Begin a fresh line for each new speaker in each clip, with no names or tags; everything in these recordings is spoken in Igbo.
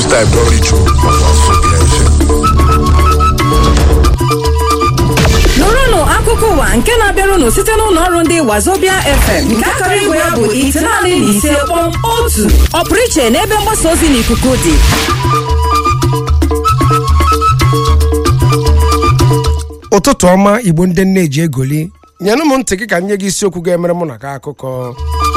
time don reach o for Wazobia FM.
nụrụnụ akụkọ ụwa nke na-abịarụnụ site n'ụlọ ọrụ ndị wazobia fm nke akara igwe ya bụ itenaanị na ise kpọm otu ọpụrụ iche n'ebe mgbasa ozi n'ikuku dị
ụtụtụ ọma igbo ndị nne ji egoli nyenụ m ntị gị ka nye gị isiokwu ga-emere mụ na gị akụkọ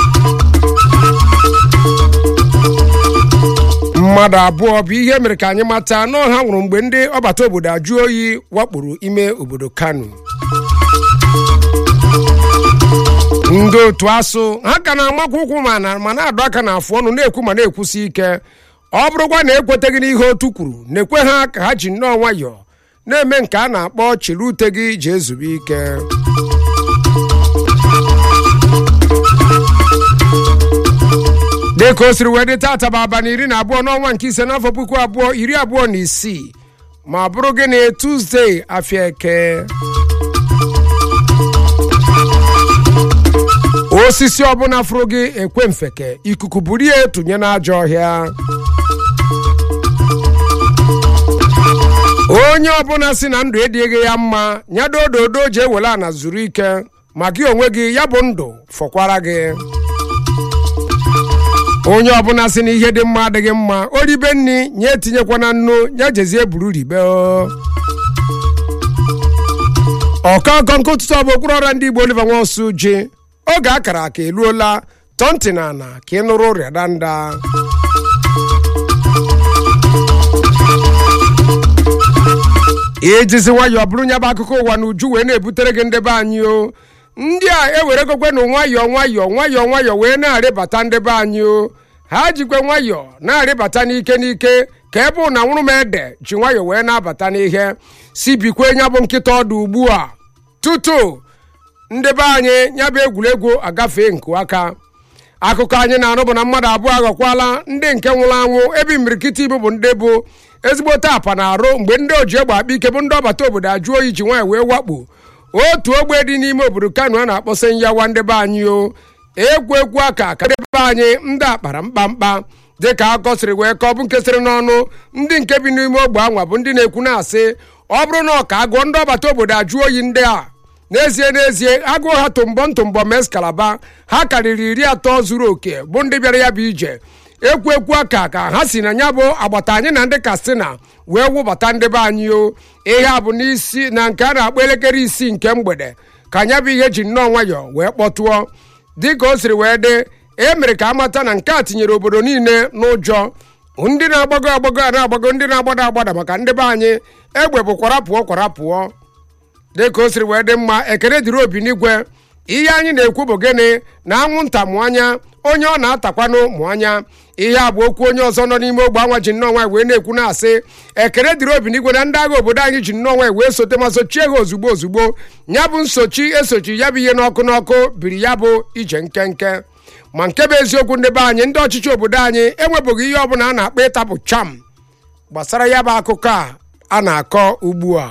mmadụ abụọ bụ ihe mere ka anyị mata na ọha nwụrụ mgbe ndị ọbata obodo ajụ oyi wakporo ime obodo kano ndị otu asụ ha ka na-amakwa ụkwụ ma na- ma na-adọ aka n'afụ ọnụ na-ekwu ma na-ekwusi ike ọ bụrụkwa na ekweteghị n'ihe otu kwuru na-ekwe ha ka ha ji nnọọ nwayọọ na-eme nke a na-akpọ chịrị ute gị ji ezube ike dịka o siri wee dị tata bụ abalị iri na abụọ n'ọnwa nke ise n'afọ puku abụọ iri abụọ na isii ma bụrụ gịnị tuzdee afịa eke osisi ọbụla fụrụ gị ekwe mfeke ikuku buru ya tụnye n'ajọ ọhịa onye ọbụla si na ndụ edịghị ya mma nyado ododo ji ewele ana zuru ike ma gị onwe gị ya bụ ndụ fọkwara gị onye ọbụla si na ihe dị mma adịghị mma o ribe nri nye etinyekwana nnu ya jezie buru ribe o. ọkọnkọ nke ụtụtụ ọ bụ okpuru ọrịa ndị igbo oliver nwaosu ji oge akara aka eluola tọọ ntị na ana ka ị nụrụ ụrịa danda ijizi nwayọọ bụrụ nya bụ akụkọ ụwa na uju wee na-ebutere gị ndebe anyị o ndị a eweregokwenụ nwayọọ nwayọọ nwayọọ nwayọọ wee na-arịbata ndebe anyị o ha jikwe nwayọọ na-arịbata n'ike n'ike ka ebe ụna nwụrụ m ede ji nwayọọ wee na-abata n'ihe si bikwe nya bụ nkịta ọdụ ugbu a tutu ndebe anyị nya bụ egwuregwu agafee nke aka akụkọ anyị na-anụ bụ na mmadụ abụọ aghọkwala ndị nke nwụrụ anwụ ebe imirikiti ibu bụ ndị bụ ezigbote apa na arụ mgbe ndị oji egbe akpa ike bụ ndị ọbata obodo ajụ oyi ji nwaanyị wee wakpo otu ogbe dị n'ime obodo kano a na-akpọsa nyawa ndebe anyị o egwu egwu aka ka ndebe anyị ndị akpara mkpamkpa dịka akọ siri wee kọọ bụ nke sịrị n'ọnụ ndị nke bi n'ime ogbe anwa bụ ndị na-ekwu na-asị ọ bụrụ na ọ ka agụọ ndị ọbata obodo ajụ oyi ndị a n'ezie n'ezie agụụ ha tụmbọ ntụmbọ mes kalaba ha karịrị iri atọ zuru oke bụ ndị bịara ya bụ ije ekwu ekwu aka ka ha si na ya bụ agbata anyị na ndị kastina wee wụbata ndị be anyị o ihe a bụ n'isi na nke a na-akpọ elekere isii nke mgbede ka ya bụ ihe ji nnọọ nwayọọ wee kpọtụọ dịka o siri wee dị e mere ka amata na nke a tinyere obodo niile n'ụjọ ndị na-agbago agbago a na-agbago ndị na-agbada agbada maka ndị be anyị egbe bụ kwara pụọ kwara pụọ dịka o siri wee dị mma ekele dịrị obi n'igwe ihe anyị na-ekwu bụ gịnị na anwụnta mụ anya onye ọ na-atakwanụ mụ anya ihe a bụ okwu onye ọzọ nọ n'ime ogbe anwa ji nnọọ nwaanyị wee na-ekwu na-asị ekele dịrị obi n'igwe na ndị agha obodo anyị ji nnọọ nwaanyị wee sote ma sochie ha ozugbo ozugbo ya bụ nsochi esochi ya bụ ihe n'ọkụ n'ọkụ biri ya bụ ije nkenke ma nke bụ eziokwu ndị be anyị ndị ọchịchị obodo anyị enwebụghị ihe ọbụla a na-akpọ ịtapụ cham gbasara ya bụ akụkọ a a na-akọ ugbu a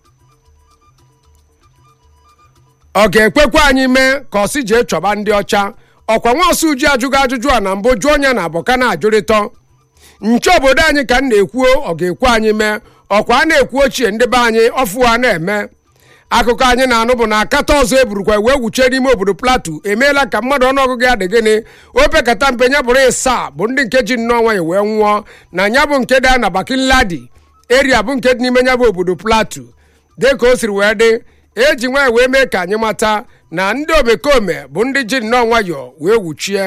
ọ ga-ekwekwa anyị mee ka ọsị jee chọba ndị ọcha ọkwa nwa ọsụ uji ajụghị ajụjụ a na mbụ jụọ onye na abụka na-ajụrịtọ nche obodo anyị ka m na-ekwuo ọ ga-ekwe anyị mee ọkwa a na-ekwu ochie ndị be anyị ọfụwa na-eme akụkọ anyị na-anụ bụ na akata ọzọ eburukwa wee wuchie n'ime obodo platu emeela ka mmadụ ọnụọgụgụ ya dị gịnị opekata mpe ya bụrụ ịsaa bụ ndị nke ji nnọọ nwanyị wee nwụọ na ya bụ nke dị na bakinladi eria bụ nke dị n'ime ya bụ obodo platu dịka o siri wee dị eji nwaanyị wee mee ka anyị mata na ndị omekome bụ ndị ji nnọọ nwayọọ wee wuchie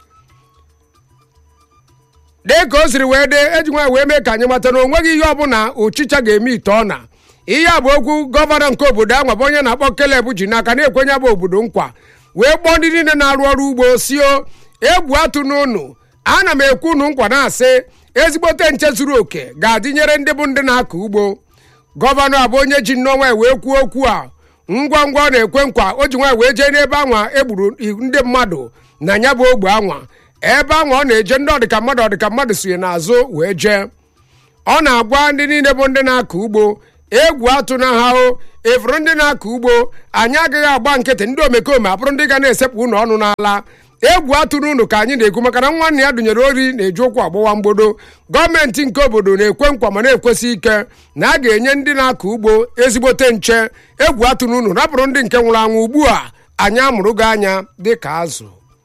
dịka o siri wee dị eji nwaanyị wee mee ka anyị mata na o nweghị ihe ọbụla ụchịcha ga-eme ite ọ na ihe a bụ okwu gọvanọ nke obodo anwa bụ onye na-akpọ keleb ji n'aka na-ekwenye bụ obodo nkwa wee kpọọ ndị niile na-arụ ọrụ ugbo sio egwu atụ n'ụnụ ana m ekwu unu nkwa na-asị ezigbote nche zuru oke ga-adịnyere ndị bụ ndị na-akọ ugbo gọvanọ a bụ onye ji nnọọ nwaanyị wee kwuo okwu a ngwa ngwa ọ na-ekwe nkwa o ji nwaanyị wee jee n'ebe anwa egburu ndị mmadụ na ya bụ ogbe anwa ebe anwa ọ na-eje ndị ọdịka mmadụ ọdịka mmadụ sonye n'azụ wee jee ọ na-agwa ndị niile bụ ndị na-akọ ugbo egwu atụ na ha o efuru ndị na-akọ ugbo anyị agaghị agba nkịtị ndị omekome abụrụ ndị ga na-esepụ unu ọnụ n'ala egwu atụrụ unu ka anyị na-ekwu maka na nwanne ya dụnyere ori na-eji ụkwụ agbawa mgbodo gọọmenti nke obodo na-ekwe nkwa ma na-ekwesị ike na a ga-enye ndị na-akọ ugbo ezigbote nche egwu atụrụ unu rapụrụ ndị nke nwụrụ anwụ ugbu a anyị amụrụ gị anya dị ka azụ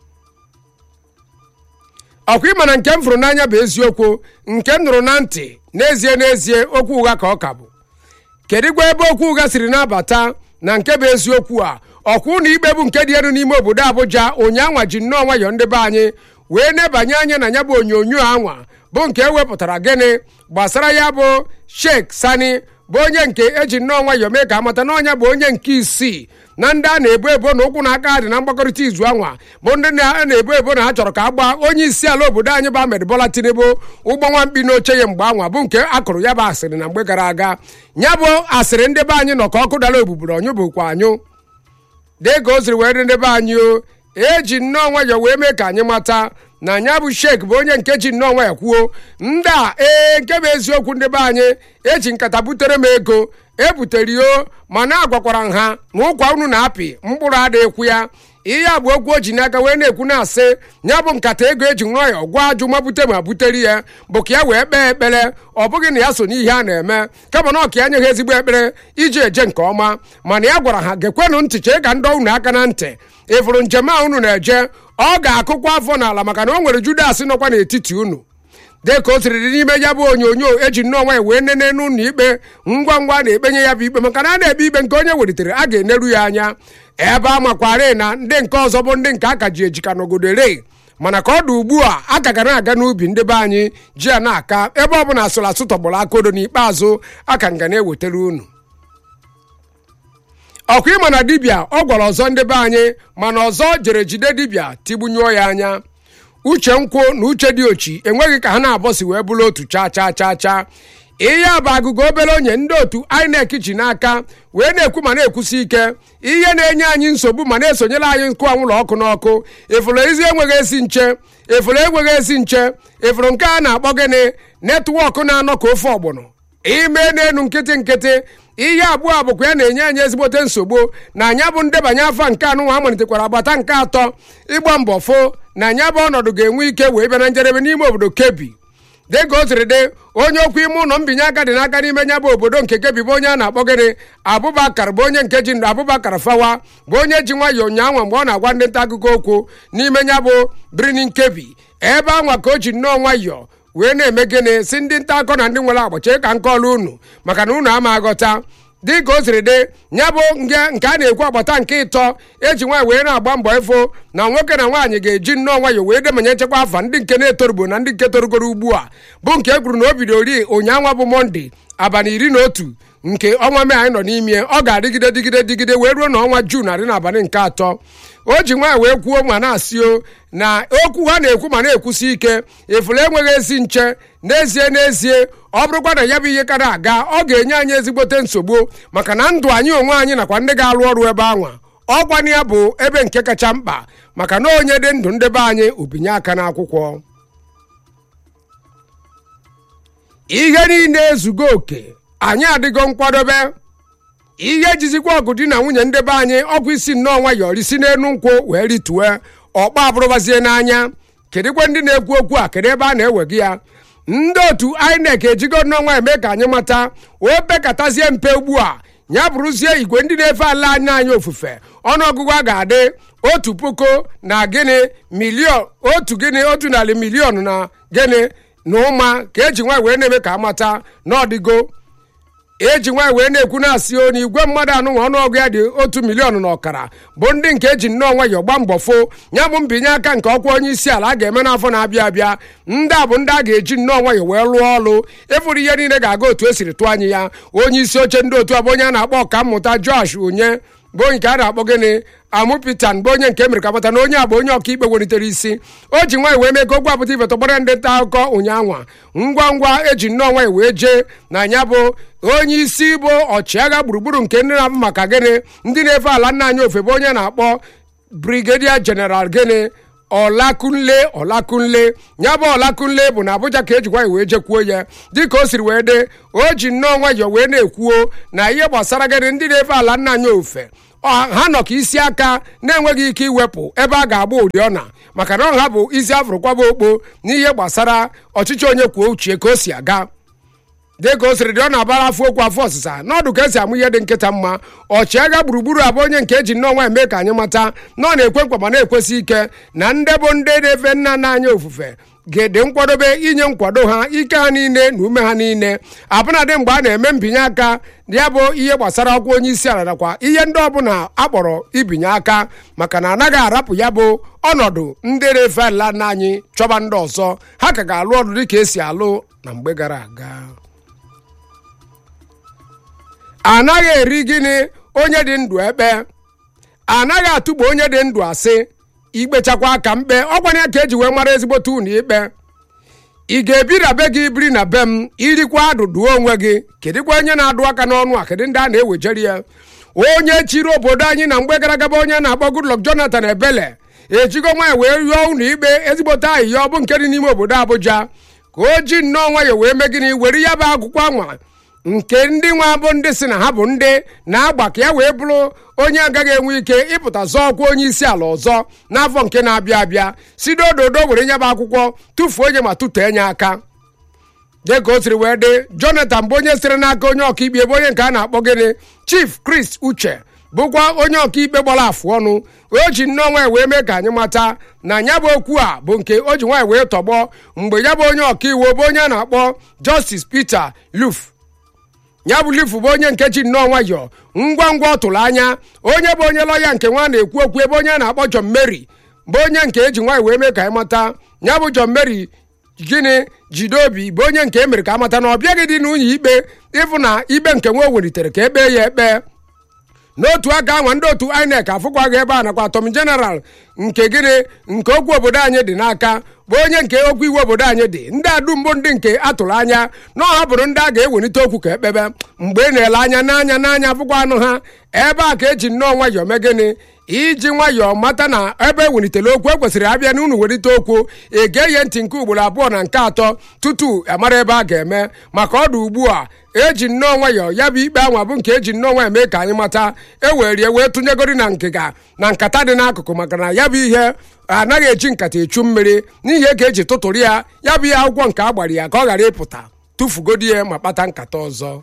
ọkwa ịma na nke m fụrụ n'anya bụ eziokwu nke m nụrụ na ntị n'ezie n'ezie okwu ụgha ka ọ ka bụ kedu gwa ebe okwu ụgha siri na-abata na nke bụ eziokwu a ọkwa ụlọ ikpe bụ nke dị elu n'ime obodo abụja ụnyaanwa ji nnọọ nwayọọ ndị be anyị wee nebanye anya na ya bụ onyonyo anwa bụ nke ewepụtara gịnị gbasara ya bụ sheikh sani bụ onye nke eji nnọọ nwayọọ mee ka amata na ọnya bụ onye nke isii na ndị a na-ebo ebo na ụkwụ na aka ha dị na mgbakọrịta izu anwa bụ ndị na- a na-ebo ebo na ha chọrọ ka a gbaa onye isi ala obodo anyị bụ Ahmed Bola Tinubu ụgbọ nwamkpi n'oche ya mgbe anwa bụ nke akụrụ ya bụ asịrị na mgbe gara aga ya bụ asịrị ndị be anyị nọ ka ọkụ dara ogbuburu ọnyụ bụkwa anyụ dịka o siri wee dị ndị be anyị o eji nnọọ nwayọọ wee mee ka anyị mata na nya bụ sheik bụ onye nke ji nnọọ nwayọọ kwuo ndị a ee nke bụ eziokwu ndị be anyị eji nkata butere m ego ebutere yo ma na-agwakwara nha na ụkwa unu na-apị mkpụrụ adịghịkwu ya ihe a bụ okwu o ji n'aka wee na-ekwu na-asị ya bụ nkata ego eji nwayọọ gwa ajụ ma bute ma butere ya bụ ka ya wee kpee ekpere ọ bụghị na ya so n'ihe a na-eme kama na ọka ya nyeghị ezigbo ekpere iji eje nke ọma mana ya gwara ha gekwenụ ntị chee ka ndị unu aka na ntị ịfụrụ njem a unu na-eje ọ ga-akụkwa afọ n'ala maka na o nwere judas nọkwa n'etiti unu dịka o siri dị n'ime ya bụ onyonyo eji nnọọ nwanyị wee nene n'ụlọ ikpe ngwa ngwa na-ekpenye ya bụ ikpe maka na a na-ekpe ikpe nke onye welitere a ga-eneru ya anya ebe a makwara na ndị nke ọzọ bụ ndị nke aka ji ejika n'ogodo rei mana ka ọ dị ugbu a aka ga na-aga n'ubi ndị be anyị ji ya na-aka ebe ọ bụla asụrụ asụ tọgbọrọ akodo n'ikpeazụ aka nga na-ewetara unu ọkwa ịma na dibịa ọ gwara ọzọ ndị be anyị mana ọzọ jere jide dibịa tigbunyụọ ya anya uche nkwụ na uche dị ochi enweghị ka ha na-abọsi wee bụrụ otu chaa chaa chaa chaa ihe a bụ agụgụ obere onye ndị otu inec ji n'aka wee na-ekwu ma na-ekwusi ike ihe na-enye anyị nsogbu ma na-esonyere anyị nkụ anwụlọ ọkụ n'ọkụ efuru ezi enweghị esi nche efuru enweghị esi nche efuru nke a na-akpọ gịnị netwọk na-anọ ka ofe ọgbọnọ ime n'elu nkịtị nkịtị ihe abụọ a bụkwa ya na-enye anyị ezigbote nsogbu na anya bụ ndebanye afọ nke anụnwa amalitekwara agbata nke atọ ịgba mbọ fo na anya bụ ọnọdụ ga-enwe ike wee bịa na njedebe n'ime obodo kebi dịka o siri dị onye okwu ime ụlọ mbinye aka dị n'aka n'ime nya bụ obodo nke kebi bụ onye a na-akpọ gịnị abụbakar bụ onye nke ji ndụ abụbakar fawa bụ onye ji nwayọọ ụnyaahụ mgbe ọ na-agwa ndị nta akụkọ okwu n'ime nya bụ birinin kebi ebe anwa ka o ji nnọọ nwayọọ wee na-eme gịnị si ndị nta akọ na ndị nwere agbacha ka nke ọlụ unu maka na unu ama aghọta dịka o siri dị ya bụ nge nke a na-ekwu agbata nke ịtọ eji nwaanyị wee na-agba mbọ ifo na nwoke na nwaanyị ga-eji nnọọ nwayọ wee demanye nchekwa afa ndị nke na-etorugbo na ndị nke torugoro ugbu a bụ nke e kwuru na o bidoro ri ụnyaahụ bụ mọnde abalị iri na otu nke ọnwa mee anyị nọ n'ime ọ ga-adịgide dịgide dịgide wee ruo na ọnwa juun adị n'abalị nke atọ o ji nwaanyị wee kwuo ma na-asị o na okwu ha na-ekwu ma na-ekwusi ike efule enweghị ezi nche n'ezie n'ezie ọ bụrụkwa na ya bụ ihe ka na-aga ọ ga-enye anyị ezigbote nsogbu maka na ndụ anyị onwe anyị nakwa ndị ga-arụ ọrụ ebe anwa ọgwani ya bụ ebe nke kacha mkpa maka na onye dị ndụ ndị be anyị obinye aka n'akwụkwọ ihe niile ezugo oke anyị adịgo nkwadobe ihe jizikwa ọgụ di na nwunye ndị be anyị ọgwụ isi nnọọ nwayọọ risi n'elu nkwụ wee ritue ọkpa abụrụbazie n'anya kedụkwa ndị na-ekwu okwu a kedu ebe a na-ewega ya ndị otu inec ejigo nnọọ nwayọ mee ka anyị mata o pekatazie mpe ugbu a ya bụrụzie igwe ndị na-efe ala anyị anyị ofufe ọnụọgụgụ a ga-adị otu puku na gịnị miliọn otu gịnị otu narị miliọn na gịnị na ụma ka eji nwaanyị wee na-eme ka amata n'ọdịgo eji nwaanyị wee na-ekwu na-asị o na igwe mmadụ anụnwa ọnụọgụ ya dị otu miliọn na ọkara bụ ndị nke eji nnọọ nwayọọ gba mbọ fo ya bụ mbinye aka nke ọkwa onye isi ala a ga-eme n'afọ na-abịa abịa ndị a bụ ndị a ga-eji nnọọ nwayọọ wee lụọ ọrụ ịfụrụ ihe niile ga-aga otu esiri tụọ anyị ya onye isi oche ndị otu a bụ onye a na-akpọ ọkammụta josh onye bụ onye nke a na-akpọ gịnị amụpitan bụ onye nke mere ka mata na onye a bụ onye ọkaikpe welitere isi o ji nwaanyị wee mee ka ogwe apụta ifeto gbara ndị nta akụkọ ụnyaahụ ngwa ngwa eji nnọọ nwaanyị wee jee na ya bụ onye isi bụ ọchịagha gburugburu nke ndị na-abụ maka gịnị ndị na-efe ala nna anyị ofe bụ onye na-akpọ brigadier general gịnị ọlakunle ọlakunle ya bụ ọlakunle bụ na abụja ka ejikwa ya wee jekwuo ya dịka o siri wee dị o ji nnọọ nwayọọ wee na-ekwuo na ihe gbasara gịnị ndị na-efe ala nna anyị ofe ha nọ ka isi aka na-enweghị ike iwepụ ebe a ga-agba oriọna maka na ọha bụ isi afụrụ kwaba okpo n'ihe gbasara ọchịchị onye kwuo uche ka o si aga dịka o siri dị ọ na-abara afọ okwu afọ ọsịsa n'ọdụ ka esi amụ ihe dị nkịta mma ọchịagha gburugburu abụ onye nke eji nnọọ eme ka anyị mata na ọ na-ekwe nkwa ma na-ekwesị ike na ndị bụ ndị na-efe nna nna anyị ofufe ga-ede nkwadobe inye nkwado ha ike ha niile na ume ha niile abụnadị mgbe a na-eme mbinye aka ya bụ ihe gbasara ọkwa onye isi ala nakwa ihe ndị ọbụla akpọrọ ibinye aka maka na anaghị arapụ ya bụ ọnọdụ ndị na-efe ala nna anyị chọba ndị ọzọ ha ka ga-alụ ọrụ dịka esi alụ na mgbe gara aga anaghị eri gịnị onye dị ndụ ekpe anaghị atụgbu onye dị ndụ asị ikpechakwa aka mkpe ọkwanye ka eji wee mara ezigbote unu ikpe ị ga-ebi na be gị biri na be m irikwa adụduo onwe gị kedụkwa onye na-adụ aka n'ọnụ a kedụ ndị a na-ewejeri ya onye chiri obodo anyị na mgbe gara aga onye na-akpọ Goodluck Jonathan Ebele ejigo nwaanyị wee rịọ unu ikpe ezigbote ahịhịa ọ bụ nke dị n'ime obodo Abuja ka o ji nnọọ nwayọ wee mee gịnị were ya bụ akwụkwọ anwa nke ndị nwa bụ ndị si na ha bụ ndị na-agba ka ya wee bụrụ onye agaghị enwe ike ịpụta zọọ ọkwa onye isi ala ọzọ n'afọ nke na-abịa abịa si dododo were nye bụ akwụkwọ tụfuo onye ma tụtee nye aka dịka o siri wee dị jonathan bụ onye siri n'aka onye ọkaikpe ebe onye nke a na-akpọ gịnị chief chris uche bụkwa onye ọkaikpe gbara afụ ọnụ o ji nnọọ nwaanyị wee mee ka anyị mata na ya bụ okwu a bụ nke o ji nwaanyị wee tọgbọ mgbe ya bụ onye ọkaiwu bụ onye a na-akpọ justice peter luf ya bụ lifu bụ onye nke ji nnọọ nwayọọ ngwa ngwa ọ tụrụ anya onye bụ onye lọya nke nwa na-ekwu okwu ebe onye na-akpọ John Mary bụ onye nke eji nwaanyị wee mee ka anyị mata ya bụ John Mary gịnị jide obi bụ onye nke emere ka amata na ọ bịaghị dị n'unye ikpe ịfụ na ikpe nke nwa o welitere ka ekpee ya ekpe n'otu aka anwa ndị otu INEC afụkwaghị ebe a nakwa atọm jeneral nke gịnị nke okwu obodo anyị dị n'aka bụ onye nke okwu iwu obodo anyị dị ndị adu mbụ ndị nke atụrụ anya na ọ hapụrụ ndị a ga-ewelite okwu ka ekpebe mgbe ị na-ele anya n'anya n'anya afụkwa anụ ha ebe a ka eji nnọọ nwayọọ mee gịnị iji nwayọọ mata na ebe ewelitere okwu ekwesịrị abịa na unu welite okwu ege ntị nke ugboro abụọ na nke atọ tutu amara ebe a ga-eme maka ọdụ ugbu a eji nnọọ nwayọọ ya bụ ikpe anwa bụ nke eji nnọọ nwayọọ mee ka anyị mata ewerie wee tụnyegori na ngịga na nkata dị n'akụkụ maka na ya bụ ihe anaghị eji nkata echu mmiri n'ihi ka eji tụtụrụ ya ya bụ ihe akwụkwọ nke a gbara ya ka ọ ghara ịpụta tụfugodi ya ma kpata nkata ọzọ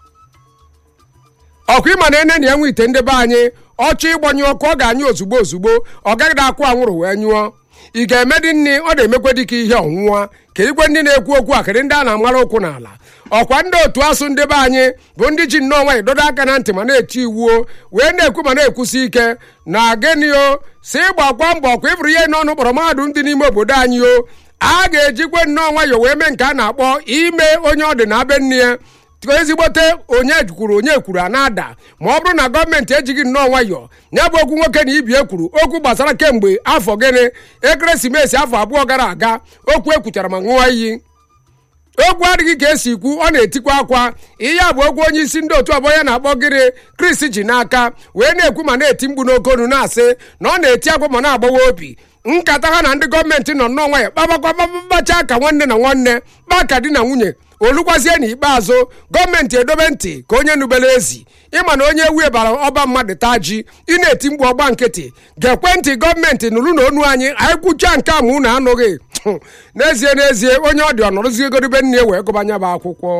ọkwa ịma na ene na ya nwe ite ndị be anyị ọchọ ịgbanyụ ọkụ ọ ga-anyụ ozugbo ozugbo ọ gaghị akwụ anwụrụ wee nyụọ ị ga-eme dị nne ọ na-emekwe dịka ihe ọnwụnwa kedụkwe ndị na-ekwu okwu a kedụ ndị a na-amara okwu n'ala ọkwa ndị otu asụ ndị be anyị bụ ndị ji nnọọ nwanyị dodo aka na ntị ma na-eti iwuo wee na-ekwu ma na-ekwusi ike na genio si gbakwa mbọ ọkwa ịbụrụ ihe n'ọnụ kpọrọ mahadum dị n'ime obodo anyị o a ga-ejikwe nnọọ nwayọ wee mee nke a na-akpọ ime onye ọ dị na be nne ya ezigbote onye kwuru onye kwuru a na-ada ma ọ bụrụ na gọọmenti ejighị nnọọ nwayọọ ya bụ okwu nwoke na ibie kwuru okwu gbasara kemgbe afọ gịnị ekeresimesi afọ abụọ gara aga okwu ekwuchara ma ṅụọ iyi okwu adịghị ka esi ikwu ọ na-etikwa akwa ihe a bụ okwu onye isi ndị otu ọbọ ya na-akpọ gịnị Chris ji n'aka wee na-ekwu ma na-eti mkpu n'okonu na-asị na ọ na-eti akwa ma na-agbawa obi nkata ha na ndị gọọmenti nọ nnọọ nwayọ kpabakwababacha ka nwanne na nwanne kpaa ka di na nwunye olukwazie n'ikpeazụ gọọmenti edobe ntị ka onye nubere ezi ịma na onye ewu bara ọba mmadụ taa ji ị na-eti mkpu ọgba nkịtị ga-ekwe ntị gọọmenti nụrụ na onu anyị anyị kwucha nke a ma unu anụghị n'ezie n'ezie onye ọ dị ọnọrụzie egoribe nne wee gụbanya bụ akwụkwọ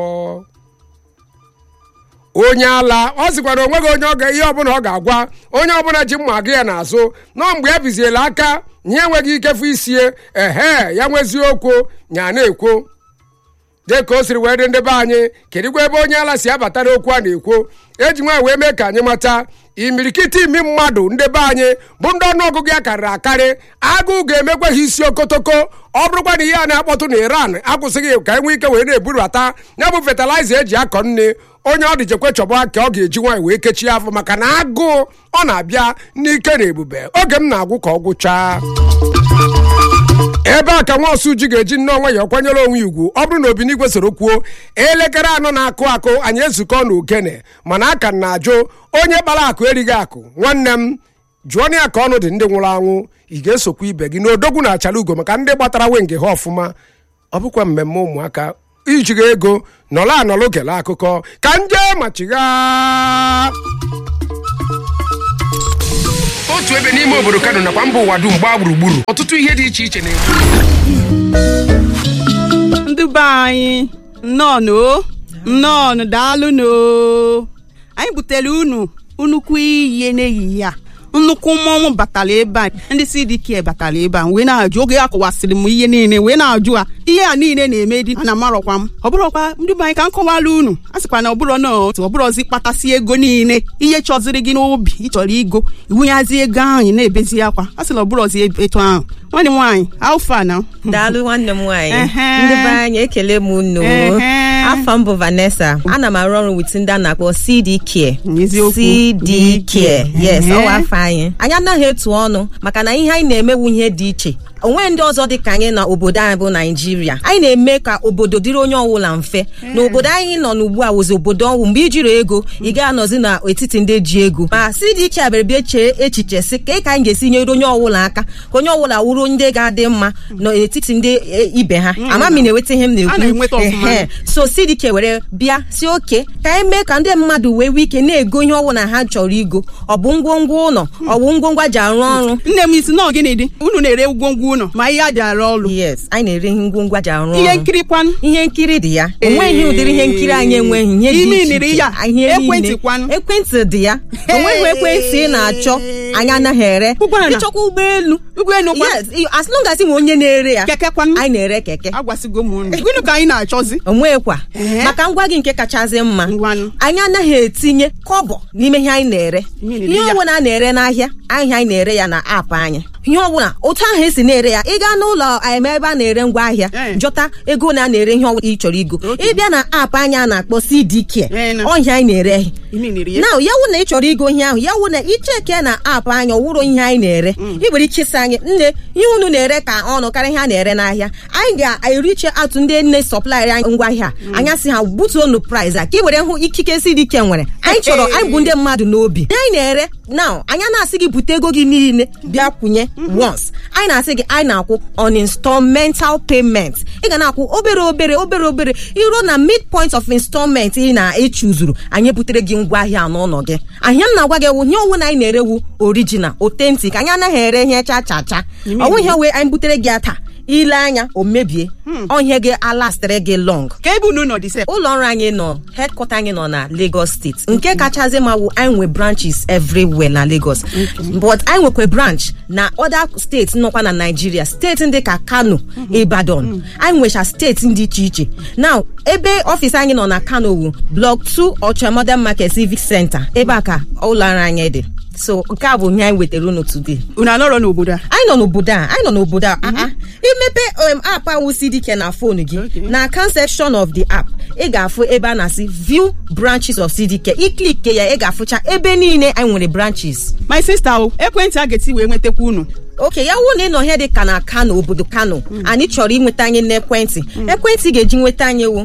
onye ala ọ sịkwara onweghị onye ọ ga ihe ọbụla ọ ga-agwa onye ọbụla ji mma aga ya n'azụ nọ mgbe ya biziela aka nye enweghị ikefu isie ehe ya nwezie okwu nya na-ekwo dị ka o siri wee dị ndị be anyị kedụkwa ebe onye ala si abata n'okwu a na-ekwo eji nwaanyị wee mee ka anyị mata imirikiti imi mmadụ ndị be anyị bụ ndị ọnụọgụgụ ya karịrị akarị agụụ ga-emekwa ha isi okotoko ọ bụrụkwa na ihe a na-akpọtụ na iran akwụsịghị ka enwee ike wee na-ebubata ya bụ fatịlaịza eji akọ nne onye ọ dị jekwe chọba ka ọ ga-eji nwaanyị wee kechie afọ maka na agụụ ọ na-abịa n'ike na ebube oge m na-agwụ ka ọ gwụchaa ebe a ka nwa ọsụ ji ga-eji nnọọ nwayọọ kwanyere onwe ugwu ọ bụrụ na obinigwe soro kwuo elekere anọ na-akụ akụ anyị ezukọ na ogene mana aka m na-ajụ onye kpara akụ erighị akụ nwanne m jụọ ya ka ọnụ dị ndị nwụrụ anwụ ị ga-esokwa ibe gị n'odogwu na achala ugo maka ndị gbatara wenge ha ọfụma ọ bụkwa mmemme ụmụaka ijiga ego nọrọ anọrọ gele akụkọ ka nje machigha
otu
n'otu ebe n'ime obodo kano nakwa mba ụwa dum gbaa gburugburu ọtụtụ ihe dị iche iche na-eme
ndị be anyị nnọọnụ o nnọọnụ daalụnụ o. anyị butere unu nnukwu ihe n'ehihie a nnukwu mmọnwụ batara ebe a ndị CDK batara ebe a wee na-ajụ oge a kọwasịrị m ihe niile wee na-ajụ a ihe a niile na-eme dị ana amarọkwa m ọ bụrọkwa ndị be anyị ka m kọwara unu a sịkwa na ọbụrọ na otu ọbụrọzi kpatasị ego niile ihe chọziri gị n'obi ịchọrọ igo iwunyazi ego ahụ ị na-ebezi akwa a sị na ọbụrọzi etu ahụ nwanne m nwaanyị alfa na
daalụ nwanne m nwaanyị
Ehe.
ndị be anyị ekele m unu
Ehe.
afọ m bụ Vanessa ana m arụ ọrụ wit ndị a na-akpọ CD Care
Eziokwu.
CD Care yes
Ehe.
ọwa afọ anyị anyị anaghị etu ọnụ maka na ihe anyị na-emewu ihe dị iche onwe ndị ọzọ dị ka anyị na obodo anyị bụ naijiria anyị na-eme ka obodo dịrị onye ọbụla mfe na obodo anyị nọ n'ugbu a wụzi obodo ọnwụ mgbe ijiri ego ị ga-anọzi n'etiti ndị ji ego ma si dị iche abịara bịa chee echiche si ka ka anyị ga-esi nyere onye ọbụla aka ka onye ọbụla wụrụ ndị ga-adị mma n'etiti ndị e, ibe ha ama m ị na-enweta ihe m
A na-enweta
na-ekwu
ọfụma.
Ehe. so sidike were bịa si oke ka anyị mee ka ndị mmadụ wee nwee ike na-ego ihe ọbụla ha chọrọ igo ọ bụ ngwongwo ụlọ ọ bụ ngwongwo ji arụ ọrụ
nne m isi nọọ gịnị dị unu na-ere ngwongwo unu ma ihe a ji arụ ọrụ
yes anyị na-ere ihe ngwongwo ji arụ
ihe
ọrụ
nkiri kwanụ
ihe nkiri dị ya onweghị ụdịrị ihe nkiri anyị enweghị ihe dị
Ime
iche
iniri
iche.
ya,
Ihe niile.
ekwentị kwanụ.
ekwentị dị ya onweghị ekwentị ị na-achọ anyị anaghị ere
Ụgbọala.
ịchọkwa ụgbọelu
ụgbọelu kwa
yes i- as long as ị nwe onye na-ere ya
keke kwanụ
anyị na-ere keke
agwasịgo m unu gịnị ka anyị na-achọzi
onwekwa
Ehe.
maka ngwa gị nke kachasị mma
Ngwanụ.
anyị anaghị etinye kọbọ n'ime ihe anyị na-ere
Ihe na-ere
ihe
ya.
ọbụla a na-ere n'ahịa ahịa anyị na-ere ya na aapụ anyị ihe ọbụla otu ahụ esi na-ere ya ị gaa n'ụlọ em ebe a na-ere ngwa ahịa
Eh.
jọta ego na a na-ere ihe ọbụla ị chọrọ igo ịbịa na aapụ anyị a na-akpọ CDK
Eh, na.
ọhịa anyị na-ere
ime iniri ya
na ya wụ na ị chọrọ igo ihe ahụ ya wụ na icheke na aapụ anyị ọwụrụ ihe anyị na-ere ị nwere ike ịsị anyị nne ihe unu na-ere ka ọnụ karịa ihe a na-ere n'ahịa anyị ga-eriche atụ ndị nne sọplaịrị anyị ngwa ahịa a. anyị asị ha butuonu price a ka ị were hụ ikike si dị ike nwere anyị chọrọ anyị bụ ndị mmadụ n'obi ihe anyị na-ere na anyị na-asị gị bute ego gị niile bịa kwụnye once anyị na-asị gị anyị na-akwụ on installmental payment ị ga na-akwụ obere obere obere obere iruo na midpoint of installment ị na-echuzuru anyị butere gị ngwa ahịa n'ụlọ gị ahịa m na-agwa gị ewu ihe ọwụ na anyị na-erewu original authentic anyị anaghị ere ihe cha cha cha ọnwụ ihe wee anyị butere gị ya taa ile anya o mebie ọhịa gị alastịrị gị long
ka ebe unu nọ dị sef
ụlọ ọrụ anyị nọ headquarter anyị nọ na Lagos steeti nke kachasị ma wụ anyị nwe branches everywhere na Lagos but anyị nwekwa branch na other steeti nọkwa na Nigeria steeti ndị ka Kano Ibadan anyị nwecha steeti dị iche iche now ebe ọfịs anyị nọ na Kano wu block 2 Ocha Modern Market Civic Center ebe a ka ụlọ ọrụ anyị dị so nke a bụ ihe anyị wetara unu today
unu anọrọ n'obodo a
anyị nọ n'obodo a anyị nọ n'obodo a ah, ah. imepe um, app ahụ CDK na fonu gị
Okay.
na account section of the app ị ga-afụ ebe a na-asị view branches of CDK iklik ya ị ga-afụcha ebe niile anyị nwere branches
my sister o ekwentị a ga-eti wee nwetakwa unu
oke ya wụ na ị nọ ihe dị ka na kano obodo kano anyị chọrọ inweta anyị n'ekwentị ekwentị ị ga-eji nweta anyị wụ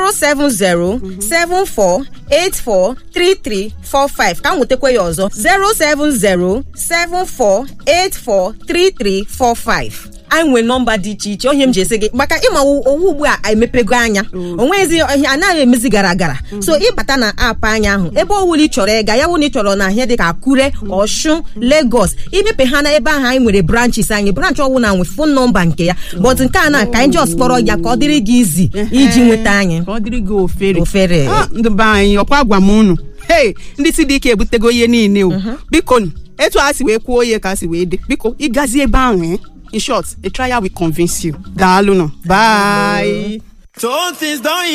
07074843345 ka m nwetakwa ya ọzọ 07074843345 anyị nwere nọmba dị iche iche onye m ji esi gị maka ịma owu ugbu a emepego anya onwezi ihe anaghị emezi gara gara so ịbata na aapụ anya ahụ ebe ọwụla ị chọrọ ịga ya wụ na ị chọrọ na ihe dị ka akure ọshun lagos imepe ha na ebe ahụ anyị nwere branches anyị branch ọwụla nwe fon nọmba nke ya but nke a na ka anyị just kpọrọ ya ka ọ dịrị gị izi iji nweta anyị
ka ọ dịrị gị ofere
Ofere.
Ah, ndị be anyị ọkwa gwa m unu hei ndị si dị ike ebutego ihe niile o biko nụ, etu a si wee kwuo ihe ka a si wee dị biko ịgazi ebe ahụ eh? in short a trial will convince you daalụ nọ bye
So things don't